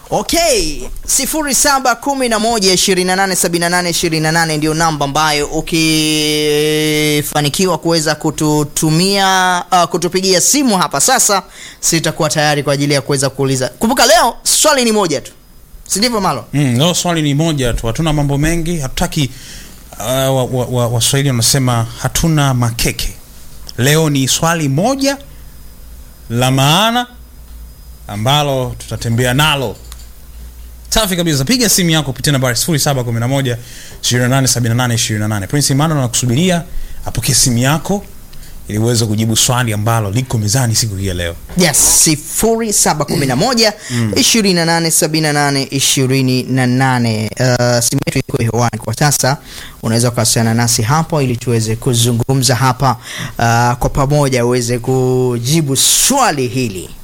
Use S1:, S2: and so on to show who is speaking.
S1: Okay, 0711287828 ndio namba ambayo ukifanikiwa kuweza kututumia uh, kutupigia simu hapa sasa, sitakuwa tayari kwa ajili ya kuweza kuuliza. Kumbuka leo swali ni moja tu, si ndivyo Malo?
S2: Mm, leo swali ni moja tu, hatuna mambo mengi, hatutaki uh, Waswahili wa, wa, Waswahili wanasema hatuna makeke. Leo ni swali moja la maana ambalo tutatembea nalo. Safi kabisa, piga simu yako kupitia nambari 0711 2878 28. Prince Emmanuel anakusubiria apokee simu yako ili uweze kujibu swali ambalo liko mezani siku hii ya leo.
S1: Yes, 0711 2878 28. Uh, simu yetu iko hewani kwa sasa, unaweza kuwasiliana nasi hapo ili tuweze kuzungumza hapa uh, kwa pamoja uweze kujibu swali hili.